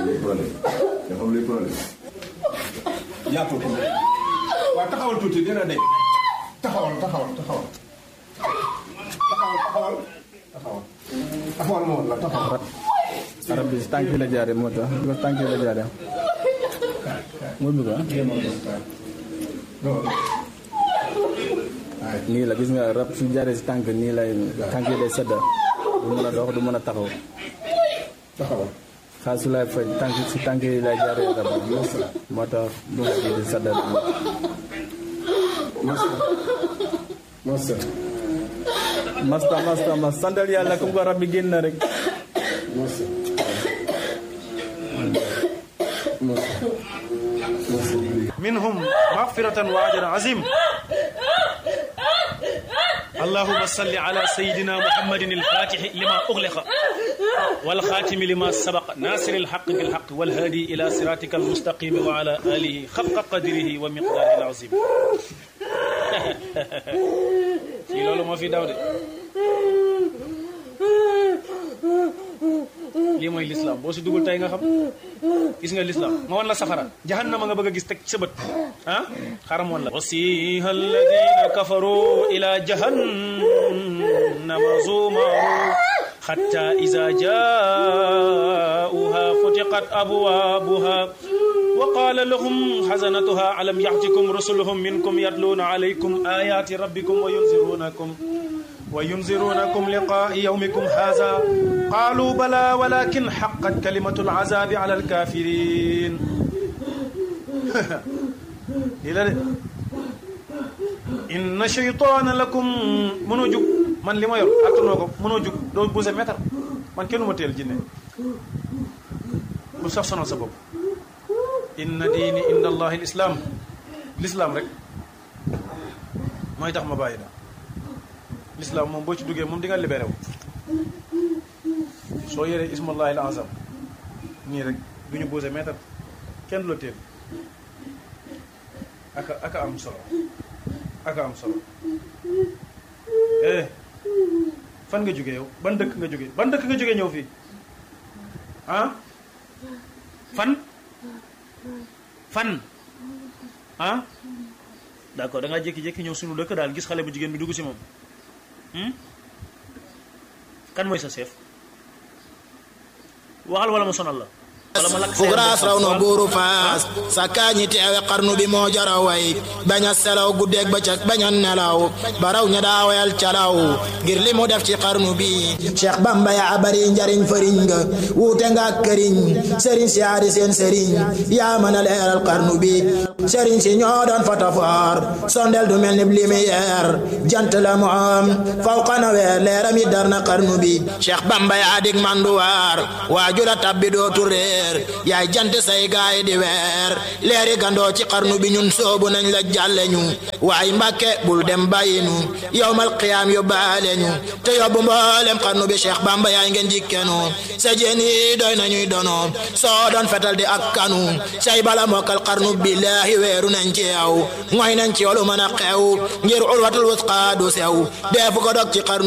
problème nga xam luy problème yàppal ko waaw taxawal tuuti dina de taxawal taxawal taxawal taxawal taxawal taxawal taxawal ma woon la taxawal arab bi si tànk yi la jaare moo tax bi ko tànk yi la jaare moo bi ko ah nii la gis nga rab su jaaree si tànk nii lay tànk yi day sedda du mën a dox du mën a taxaw taxawal xaalis su lay faj tànk si tànk yi lay jaaree rab bi moo tax du nga di sedda masa masa masta masta mas santal yàlla comme ko rab bi génn na rek masa masa masa منهم مغفرة وأجر عظيم اللهم صل على سيدنا محمد الفاتح لما أغلق والخاتم لما سبق ناصر الحق بالحق والهادي إلى صراطك المستقيم وعلى آله حق قدره ومقداره العظيم في لولو ما في داود lii mooy lislaam boo si dugul tey nga xam gis nga lislaam ma wan la safara jahannama nga bëgg a gis teg sa bët ah xaram wan la wasiha alladina kafaru ila jahannama zumaru حتى إذا جاءوها فتقت أبوابها وقال لهم حزنتها ألم يأتكم رسلهم منكم يتلون عليكم آيات ربكم وينذرونكم وينذرونكم لقاء يومكم هذا قالوا بلى ولكن حقت كلمة العذاب على الكافرين إلى إن شيطان لكم منو جوك man li ma yor attanoo ko mënoo jug doo buuse meetar man kenn ma teel jinne bu sax sonal sa bopp inna diini inda allahi l islaam l'islaam rek mooy tax ma bàyyi la l'islaam moom boo ci duggee moom di nga libéré wu soo yoree ismallahi al azam nii rek du ñu buuse meetar kenn du la teel aka aka am solo aka am solo eh fan nga jóge yow ban dëkk nga jóge ban dëkk nga jóge ñëw fii ah fan fan ah d'accord da ngaa jékki-jékki ñëw sunu dëkk daal gis xale bu jigéen bi dugg si moom kan mooy sa chef waxal wala ma sonal la wala ma lakk sa fugraas raw na buuru faas sakkaa ñi teewe xarnu bi moo jara way bañ a selaw guddeeg bëccëg bañ a nelaw baraw ña daa wayal calaw ngir li mu def ci xarnu bi Cheikh Bamba yaa bari njariñ fëriñ nga wuute nga ak këriñ sëriñ si yaari seen sëriñ yaa mën a leeral xarnu bi sëriñ si ñoo doon fotofoor sondel du mel ni lumière jant la mu am fawqa na weer leeram yi dar na xarnu bi Cheikh Bamba yaa dig manduwaar waajula tabbi dootu réer yaay jant say gaay di weer leeri gandoo ci xarnu bi ñun soobu nañ la jàlle ñu waay mbàkke bul dem bàyyi ñu yowmal qiyaam yóbbaale ñu te yóbbu mboolem xarnu bi Cheikh Bamba yaay ngeen jikkenu sa jeen yi doy nañuy dono soo doon fetal di ak kanu say bala mokkal xarnu billaahi weeru nañ ci yow mooy nañ ci yow lu mën a xew ngir ulwatul wusqa du sew deefu ko dog ci xarnu